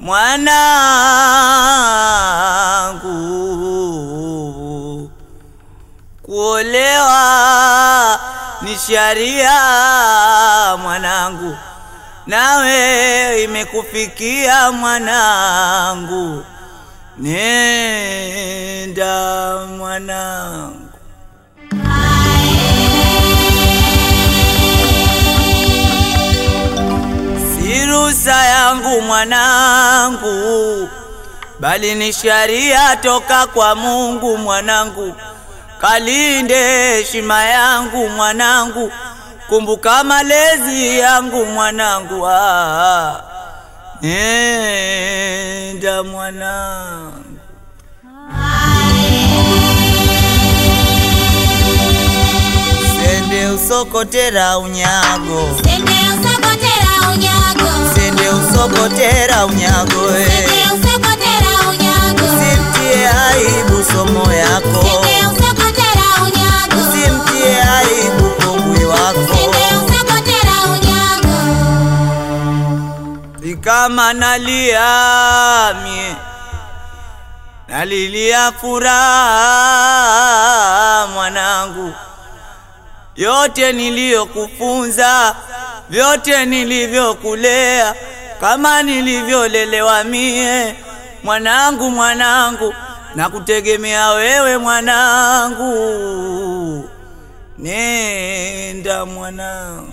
mwanangu, kuolewa ni sharia mwanangu, nawe imekufikia mwanangu, nenda mwanangu. Si ruhusa yangu mwanangu, bali ni sharia toka kwa Mungu mwanangu. Kalinde heshima yangu mwanangu, kumbuka malezi yangu mwanangu. Ah, nenda mwanangu. Sende usokotera unyago, Sende usokotera unyago. sende usokotera unyago eh. Sende usokotera unyago. Simtie aibu somo yako, Sende usokotera unyago. simtie aibu kongwi wako. Sende usokotera unyago. Si kama nalia mie, nalilia furaha mwanangu, yote niliyokufunza, vyote nilivyokulea, kama nilivyolelewa mie mwanangu, mwanangu, na kutegemea wewe mwanangu, nenda mwanangu.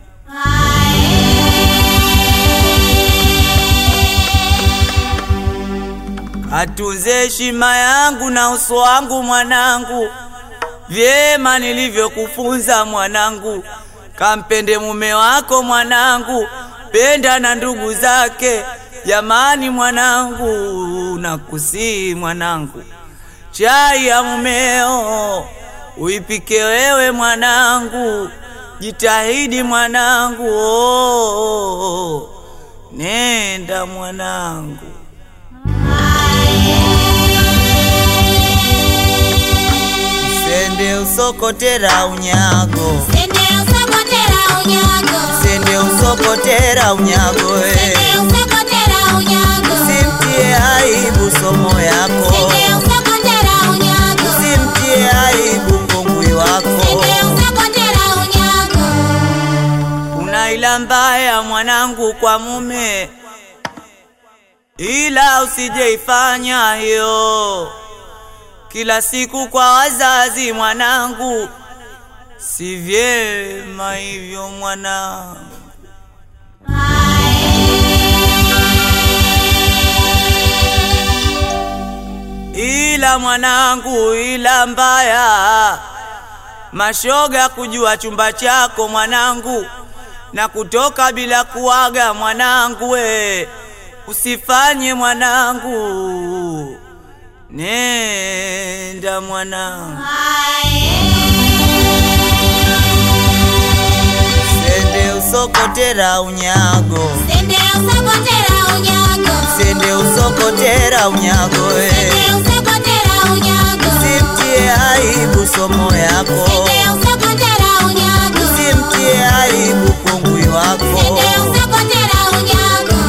Atunze heshima yangu na uso wangu mwanangu, vyema nilivyokufunza mwanangu. Kampende mume wako mwanangu, penda na ndugu zake. Jamani mwanangu, nakusii mwanangu, chai ya mumeo uipike wewe mwanangu, jitahidi mwanangu, oh, nenda mwanangu. Sende usokotera unyago, Sende usokotera unyago. sende usokotera unyago eh. Sende usokotera unyago. Simtie aibu somo yako, Sende usokotera unyago. simtie aibu kongwi wako. Sende usokotera unyago. Una ila mbaya mwanangu kwa mume, ila usijeifanya hiyo kila siku kwa wazazi mwanangu, si vyema hivyo mwanangu. ila mwanangu, ila mbaya mashoga kujua chumba chako mwanangu, na kutoka bila kuaga mwanangu, we usifanye mwanangu, nenda mwanangu. Sende usokotera unyago, Sende usokotera unyago. sende usokotera unyago, we Sende usokotera unyago. simtie aibu somo yako, Sende usokotera unyago. simtie aibu kongwi wako. Sende usokotera unyago.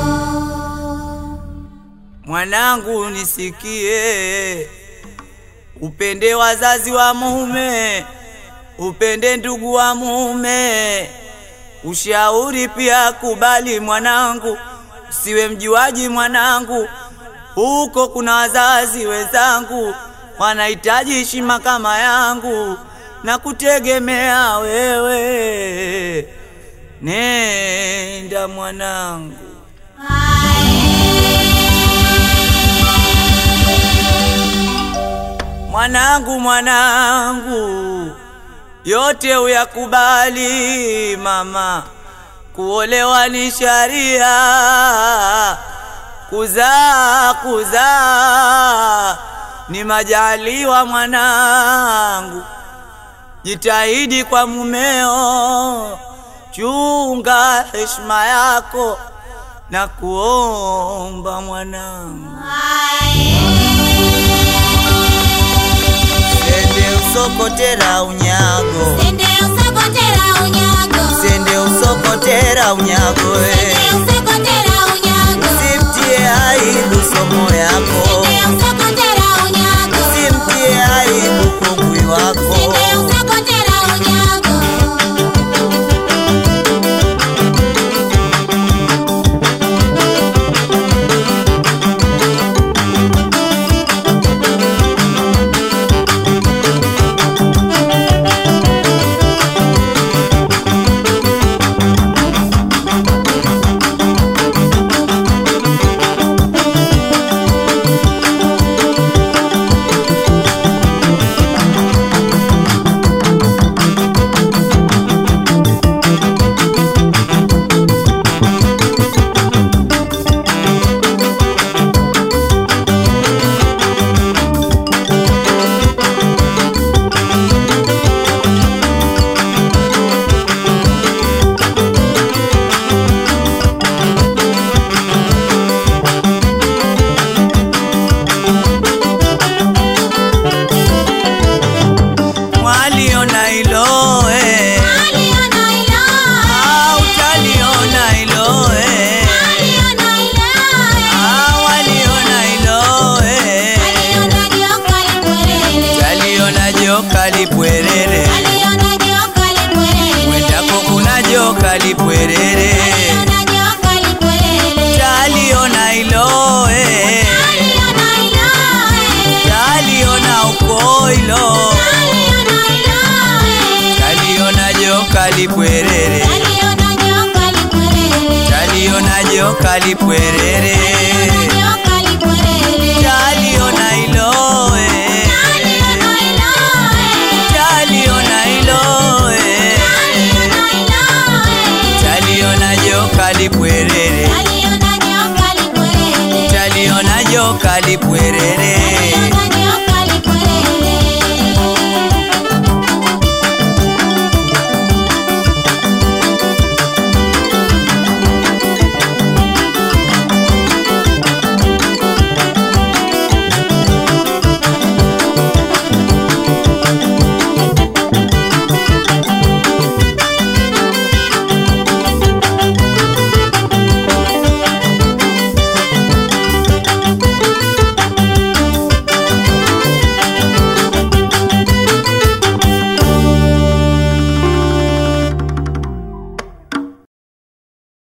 Mwanangu nisikie, upende wazazi wa mume, upende ndugu wa mume, ushauri pia kubali mwanangu, usiwe mjuaji mwanangu, huko kuna wazazi wenzangu wanahitaji heshima kama yangu na kutegemea wewe, nenda mwanangu. Mwanangu, mwanangu, yote uyakubali mama, kuolewa ni sharia, kuzaa kuzaa ni majaliwa mwanangu, jitahidi kwa mumeo, chunga heshima yako na kuomba mwanangu. Sende usokotera unyago, Sende usokotera unyago. sende usokotera unyago, we Sende usokotera unyago. simtie yako, Sinde usokotera unyago. simtie aibu kungwi wako. Sinde usokotera unyago. Mwaliona hilo eh, Aliona ilo, ah, utaliona hilo eh, aliona ilo, ah, waliona hilo eh, aliona joka lipwerere. utaliona joka lipwerere, Aliona joka lipwerere. mwendako kuna joka lipwerere, Aliona joka lipwerere. utaliona hilo eh, Aliona ilo, utaliona uko hilo, aliona ilo, utaliona joka lipwerere, aliona joka lipwerere. utaliona joka lipwerere, Aliona joka lipwerere. utaliona hilo eh, Aliona ilo, utaliona hilo eh. aliona ilo, Taliona joka lipwerere, aliona joka lipwerere. taliona joka lipwerere,